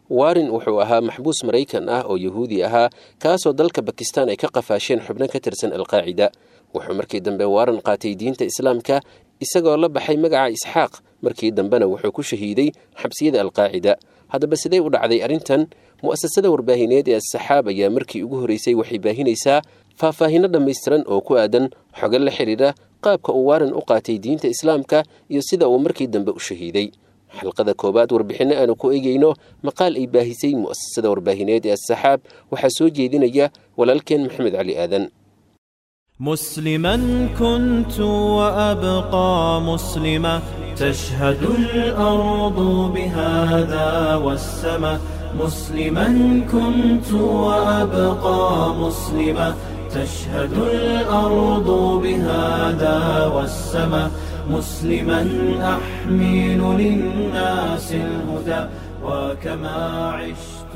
warin wuxuu ahaa maxbuus maraykan ah oo yahuudi ahaa kaasoo dalka bakistan ay ka qafaasheen xubno ka tirsan alqaacida wuxuu markii dambe waran qaatay diinta islaamka isagoo la baxay magaca isxaaq markii dambena wuxuu ku shahiiday xabsiyada alqaacida haddaba sidee u dhacday arrintan mu'asasada warbaahineed ee asaxaab ayaa markii ugu horreysay waxay baahinaysaa faahfaahinno dhammaystiran oo ku aadan xogo la xidhiidha qaabka uu waaran u qaatay diinta islaamka iyo sida uu markii dambe u shahiiday xalqada koowaad warbixinno aanu ku eegayno maqaal ay baahisay mu'asasada warbaahineed ee asaxaab waxaa soo jeedinaya walaalkeen maxamed cali aadan مسلما كنت وأبقى مسلما تشهد الأرض بهذا والسماء مسلما كنت وأبقى مسلما تشهد الأرض بهذا والسماء مسلما أحمل للناس الهدى وكما عشت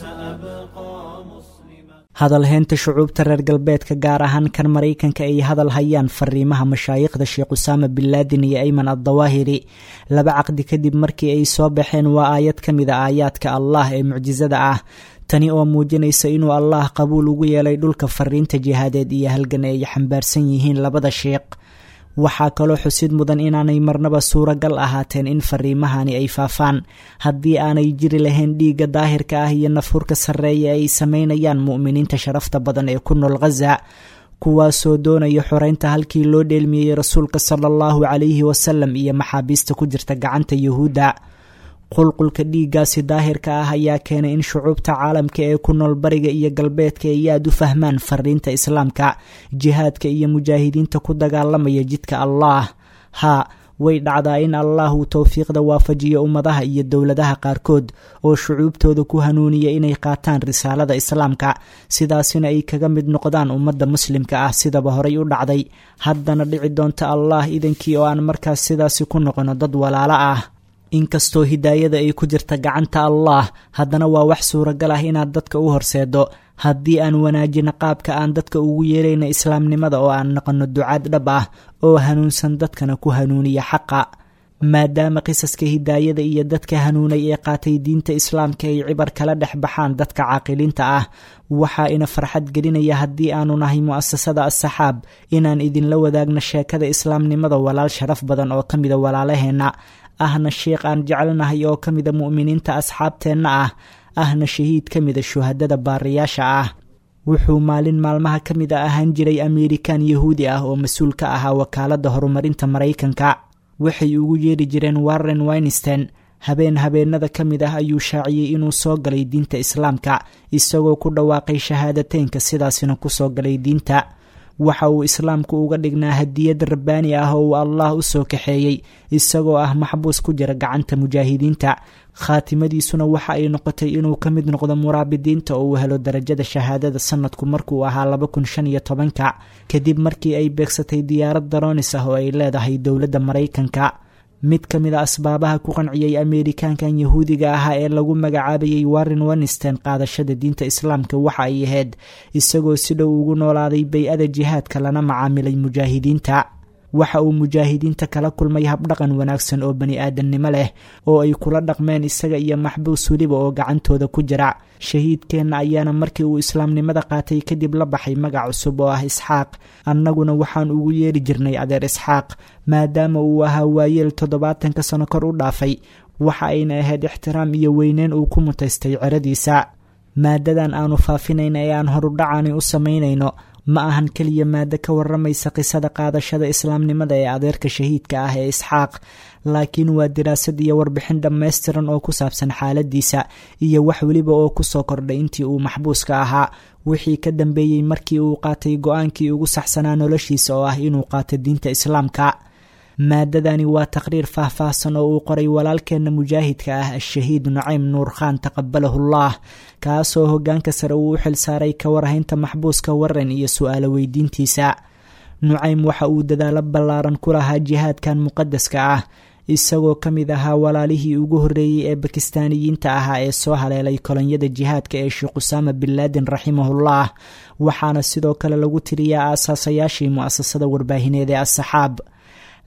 سأبقى مسلما hadalheynta shucuubta reer galbeedka gaar ahaan kan maraykanka ay hadal hayaan fariimaha mashaayikhda sheekh usaama binlaadin iyo ayman addawaahiri laba caqdi kadib markii ay soo baxeen waa aayad ka mid a aayaadka allah ee mucjisada ah tani oo muujinaysa inuu allah qabuul ugu yeelay dhulka fariinta jihaadeed iyo halgan ay xambaarsan yihiin labada sheekh waxaa kaloo xusid mudan inaanay marnaba suuragal ahaateen in fariimahani ay faafaan haddii aanay jiri lahayn dhiigga daahirka ah iyo nafhurka sarreeya ay sameynayaan mu'miniinta sharafta badan ee ku nool khaza kuwaasoo doonaya xoreynta halkii loo dheelmiyey rasuulka sala allahu calayhi wasalam iyo maxaabiista ku jirta gacanta yuhuudda qulqulka dhiiggaasi daahirka ah ayaa keenay in shucuubta caalamka ee ku nool bariga iyo galbeedka ay aad u fahmaan fariinta islaamka jihaadka iyo mujaahidiinta ku dagaalamaya jidka allah haa way dhacdaa in allah uu towfiiqda waafajiyo ummadaha iyo dowladaha qaarkood oo shucuubtooda ku hanuuniya inay qaataan risaalada islaamka sidaasina ay kaga mid noqdaan ummadda muslimka ah sidaba horay u dhacday haddana dhici doonta allah idankii oo aan markaas sidaasi ku noqono dad walaalo ah inkastoo hidaayada ay ku jirta gacanta allah haddana waa wax suuragal ah inaad dadka u horseedo haddii aan wanaajino qaabka aan dadka ugu yeerayna islaamnimada oo aan noqonno ducaad dhab ah oo hanuunsan dadkana ku hanuuniya xaqa maadaama qisaska hidaayada iyo dadka hanuunay ee qaatay diinta islaamka ay cibar kala dhex baxaan dadka caaqiliinta ah waxaa ina farxad gelinaya haddii aanu nahay mu'asasada asaxaab inaan idinla wadaagno sheekada islaamnimada walaal sharaf badan oo ka mida walaalaheenna ahna sheikh aan jecelnahay oo ka mida mu'miniinta asxaabteenna ah ahna shahiid ka mida shuhadada baariyaasha ah wuxuu maalin maalmaha ka mid a ahaan jiray ameerikan yahuudi ah oo mas-uul ka ahaa wakaaladda horumarinta maraykanka waxay ugu yeeri jireen warren winstein habeen habeenada ka mid ah ayuu shaaciyey inuu soo galay diinta islaamka isagoo ku dhawaaqay shahaadateynka sidaasina kusoo galay diinta waxa uu islaamku uga dhignaa hadiyad rabbaani ah oo uu allah u soo kaxeeyey isagoo ah maxbuus ku jira gacanta mujaahidiinta khaatimadiisuna waxa ay noqotay inuu ka mid noqdo muraabidiinta oo uu helo darajada shahaadada sanadku markuu ahaa laba kun shan iyo tobanka kadib markii ay beegsatay diyaarad daroonis ah oo ay leedahay dowladda maraykanka mid ka mid a asbaabaha ku qanciyey ameerikaankan yahuudiga ahaa ee lagu magacaabayey warren winstein qaadashada diinta islaamka waxa ay ahayd isagoo si dhow ugu noolaaday bay-ada jihaadka lana macaamilay mujaahidiinta waxa uu mujaahidiinta kala kulmay habdhaqan wanaagsan oo bani aadamnimo leh oo ay kula dhaqmeen isaga iyo maxbuus weliba oo gacantooda ku jira shahiidkeenna ayaana markii uu islaamnimada qaatay kadib la baxay magac cusub oo ah isxaaq annaguna waxaan ugu yeeri jirnay adeer isxaaq maadaama uu ahaa waayeel toddobaatanka sano kor u dhaafay waxa ayna ahayd ixtiraam iyo weyneyn uu ku mutaystay ceradiisa maadadan aanu faafinayna ee aan horudhacani u samaynayno ma ahan keliya maado ka waramaysa qisada qaadashada islaamnimada ee adeerka shahiidka ah ee isxaaq laakiin waa diraasad iyo warbixin dhammaystiran oo ku saabsan xaaladiisa iyo wax weliba oo kusoo kordhay intii uu maxbuuska ahaa wixii ka dambeeyey markii uu qaatay go-aankii ugu saxsanaa noloshiisa oo ah inuu qaato diinta islaamka maadadani waa taqriir faahfaahsan oo uu qoray walaalkeenna mujaahidka ah ashahiid nucaym nuur khaan taqabalahullah kaasoo hogaanka sare uu u xilsaaray ka warhaynta maxbuuska warren iyo su-aalo weydiintiisa nucaym waxa uu dadaalo ballaaran ku lahaa jihaadkan muqadaska ah isagoo ka mid ahaa walaalihii ugu horreeyey ee bakistaaniyiinta ahaa ee soo haleelay kolonyada jihaadka ee sheekh usaama bin laadin raximahullah waxaana sidoo kale lagu tiriyaa aasaasayaashii mu-asasada warbaahineed ee asaxaab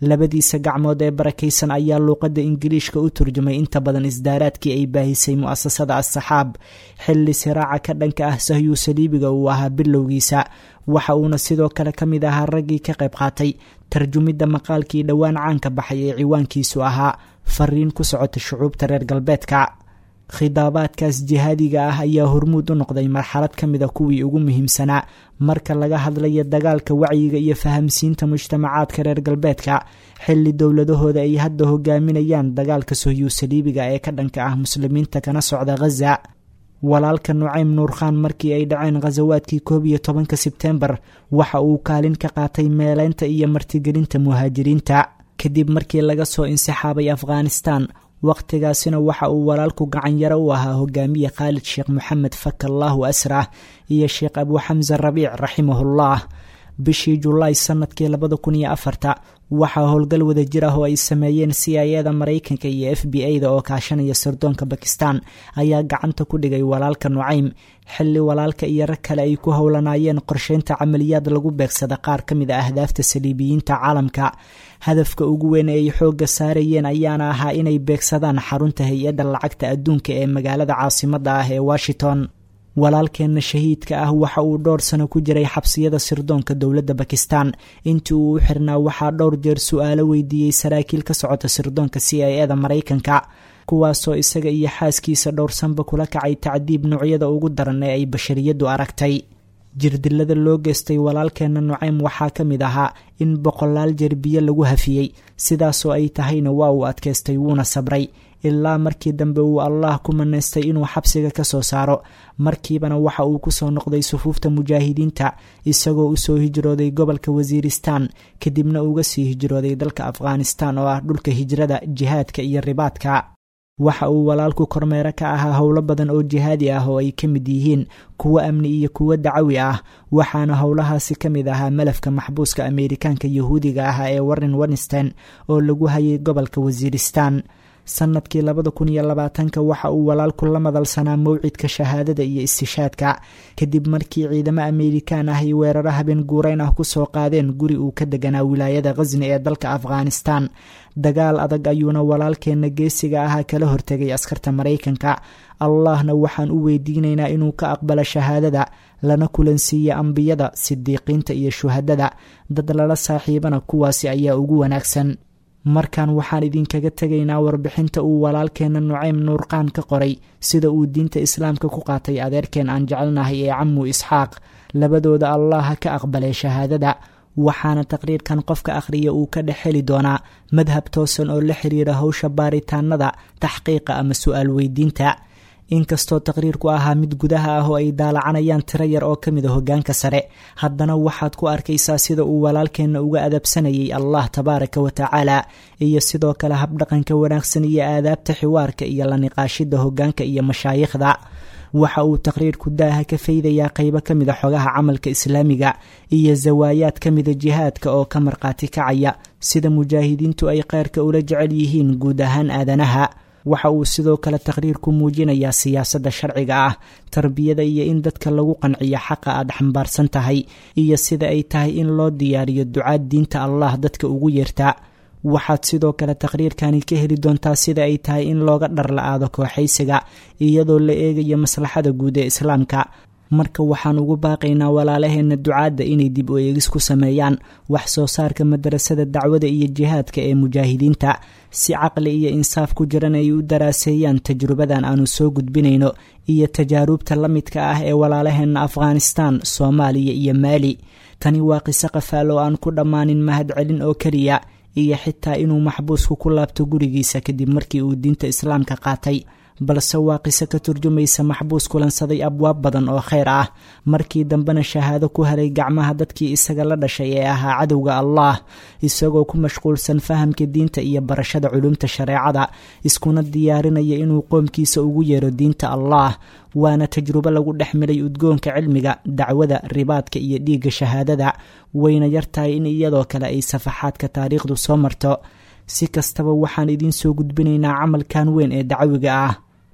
labadiisa gacmood ee barakaysan ayaa luuqadda ingiliishka u turjumay inta badan isdaaraadkii ay baahisay mu'asasada as-saxaab xilli siraaca ka dhanka ah sahyuu saliibiga uu ahaa bilowgiisa waxa uuna sidoo kale ka mid ahaa raggii ka qayb qaatay tarjumidda maqaalkii dhowaan caanka baxay ee ciwaankiisu ahaa fariin ku socota shucuubta reer galbeedka khidaabaadkaas jihaadiga ah ayaa hormuud u noqday marxalad ka mid a kuwii ugu muhiimsanaa marka laga hadlayo dagaalka wacyiga iyo fahamsiinta mujtamacaadka reer galbeedka xilli dowladahooda ay hadda hogaaminayaan dagaalka sohyuu saliibiga ee ka dhanka ah muslimiinta kana socda khaza walaalka nucaym nuurkhaan markii ay dhaceen khasawaadkii koob iyo tobanka sebtembar waxa uu kaalin ka qaatay meeleynta iyo martigelinta muhaajiriinta kadib markii laga soo insixaabay afghanistan wakhtigaasina waxa uu walaalku gacanyaro u ahaa hogaamiye khaalid sheekh moxamed fakallahu asrah iyo sheekh abu xamse rabiic raximahullah bishii julaay sanadkii labada kun iyo afarta waxaa howlgal wada jir ah oo ay sameeyeen c i eda maraykanka iyo f b a da oo kaashanaya sirdoonka bakistan ayaa gacanta ku dhigay walaalka nucaym xilli walaalka iyo rag kale ay ku howlanaayeen qorsheynta camaliyaad lagu beegsada qaar ka mid a ahdaafta saliibiyiinta caalamka hadafka ugu weyn ee ay xoogga saarayeen ayaana ahaa inay beegsadaan xarunta hay-adda lacagta adduunka ee magaalada caasimadda ah ee washington walaalkeenna shahiidka ah waxa uu dhowr sano ku jiray xabsiyada sirdoonka dowladda bakistan intii uu u xirnaa waxaa dhowr jeer su-aalo weydiiyey saraakiil ka socota sirdoonka c i eda maraykanka kuwaasoo isaga iyo xaaskiisa dhowrsanba kula kacay tacdiib noocyada ugu daran ee ay bashariyaddu aragtay jirdilada loo geystay walaalkeenna nucaym waxaa ka mid ahaa in boqolaal jeer biyo lagu hafiyey sidaasoo ay tahayna waa uu adkaystay wuuna sabray ilaa markii dambe uu allah ku manaystay inuu xabsiga ka soo saaro markiibana waxa uu ku soo noqday sufuufta mujaahidiinta isagoo usoo hijrooday gobolka wasiiristan kadibna uga sii hijrooday dalka afghanistan oo ah dhulka hijrada jihaadka iyo ribaadka waxa uu walaalku kormeero ka ahaa howlo badan oo jihaadi ah oo ay ka mid yihiin kuwo amni iyo kuwo dacawi ah waxaana howlahaasi ka mid ahaa malafka maxbuuska ameerikaanka yahuudiga ah ee warren winstein oo lagu hayay gobolka wasiiristan sanadkii labada kun iyo labaatanka waxa uu walaalku la madalsanaa mawcidka shahaadada iyo istishaadka kadib markii ciidamo ameerikaan ah ay weeraro habeen guureyn ah kusoo qaadeen guri uu ka deganaa wilaayada khasni ee dalka afghanistan dagaal adag ayuuna walaalkeenna geesiga ahaa kala hortegay askarta maraykanka allahna waxaan u weydiinaynaa inuu ka aqbalo shahaadada lana kulansiiya ambiyada sidiiqiinta iyo shuhadada dad lala saaxiibana kuwaasi ayaa ugu wanaagsan markan waxaan idinkaga tegaynaa warbixinta uu walaalkeenna nucaym nuurqaan ka qoray sida uu diinta islaamka ku qaatay adeerkeen aan jecelnahay ee camu isxaaq labadooda allaha ka aqbalay shahaadada waxaana taqriirkan qofka akhriya uu ka dhex heli doonaa madhab toosan oo la xiriira howsha baaritaanada taxqiiqa ama su-aal weydiinta inkastoo taqriirku ahaa mid gudaha ah oo ay daalacanayaan tiro yar oo ka mid a hogaanka sare haddana waxaad ku arkaysaa sida uu walaalkeenna uga adabsanayay allah tabaaraka wa tacaala iyo sidoo kale habdhaqanka wanaagsan iyo aadaabta xiwaarka iyo la niqaashida hogaanka iyo mashaayikhda waxa uu taqriirku daaha ka faydayaa qeybo ka mid a xogaha camalka islaamiga iyo zawaayaad ka mida jihaadka oo ka markhaati kacaya sida mujaahidiintu ay kheyrka ula jecel yihiin guud ahaan aadanaha waxa uu sidoo kale taqriirku muujinayaa siyaasadda sharciga ah tarbiyada iyo in dadka lagu qanciyo xaqa aad xambaarsan tahay iyo sida ay tahay in loo diyaariyo ducaad diinta allah dadka ugu yeertaa waxaad sidoo kale taqriirkani ka heli doontaa sida ay tahay in looga dhar la-aado kooxaysiga iyadoo la eegayo maslaxada guud ee islaamka marka waxaan ugu baaqaynaa walaalaheenna ducaadda inay dib u eegis ku sameeyaan wax soo saarka madarasada dacwada iyo jihaadka ee mujaahidiinta si caqli iyo insaaf ku jiran ay u daraaseeyaan tajrubadan aanu soo gudbinayno iyo tajaaruubta la midka ah ee walaalaheenna afghanistan soomaaliya iyo maali tani waa qiso qafaal oo aan ku dhammaanin mahadcelin oo keliya iyo xitaa inuu maxbuusku ku laabto gurigiisa kadib markii uu diinta islaamka qaatay balse waa qiso ka turjumaysa maxbuus kulansaday abwaab badan oo kheyr ah markii dambena shahaado ku helay gacmaha dadkii isaga la dhashay ee ahaa cadowga allah isagoo ku mashquulsan fahamka diinta iyo barashada culumta shareecada iskuna diyaarinaya inuu qoomkiisa ugu yeero diinta allah waana tajrubo lagu dhex milay udgoonka cilmiga dacwada ribaadka iyo dhiigga shahaadada wayna yartahay in iyadoo kale ay safaxaadka taariikhdu soo marto si kastaba waxaan idiin soo gudbinaynaa camalkan weyn ee dacwiga ah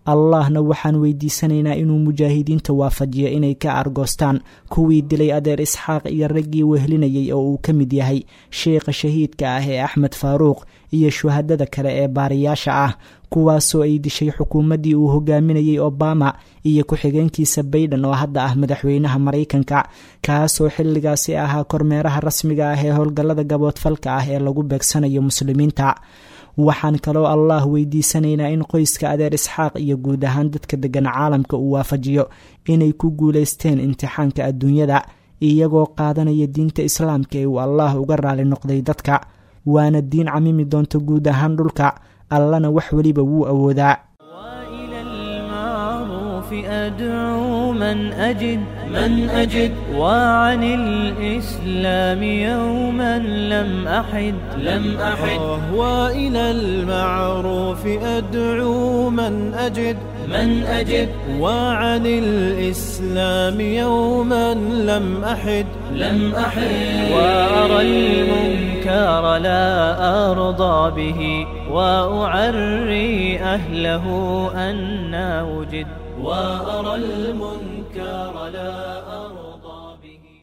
allahna waxaan weydiisanaynaa inuu mujaahidiinta waafajiyo inay ka argoostaan kuwii dilay adeer isxaaq iyo raggii wehlinayay oo uu ka mid yahay sheikha shahiidka ah ee axmed faaruuq iyo shuhadada kale ee baariyaasha ah kuwaasoo ay dishay xukuumaddii uu hogaaminayay obama iyo ku-xigeenkiisa bayden oo hadda ah madaxweynaha maraykanka kaasoo xilligaasi ahaa kormeeraha rasmiga ah ee howlgallada gaboodfalka ah ee lagu beegsanayo muslimiinta waxaan kaloo allah weydiisanaynaa in qoyska adeer isxaaq iyo guud ahaan dadka degan caalamka uu waafajiyo inay ku guulaysteen imtixaanka adduunyada iyagoo qaadanaya diinta islaamka ee uu allah uga raali noqday dadka waana diin camimi doonta guud ahaan dhulka allana wax weliba wuu awoodaa أدعو من أجد من أجد وعن الإسلام يوما لم أحد لم أحد وإلى المعروف أدعو من أجد من أجد وعن الإسلام يوما لم أحد لم أحد وأرى المنكر لا أرضى به وأعري أهله أن وجد وأرى المنكر لا أرضى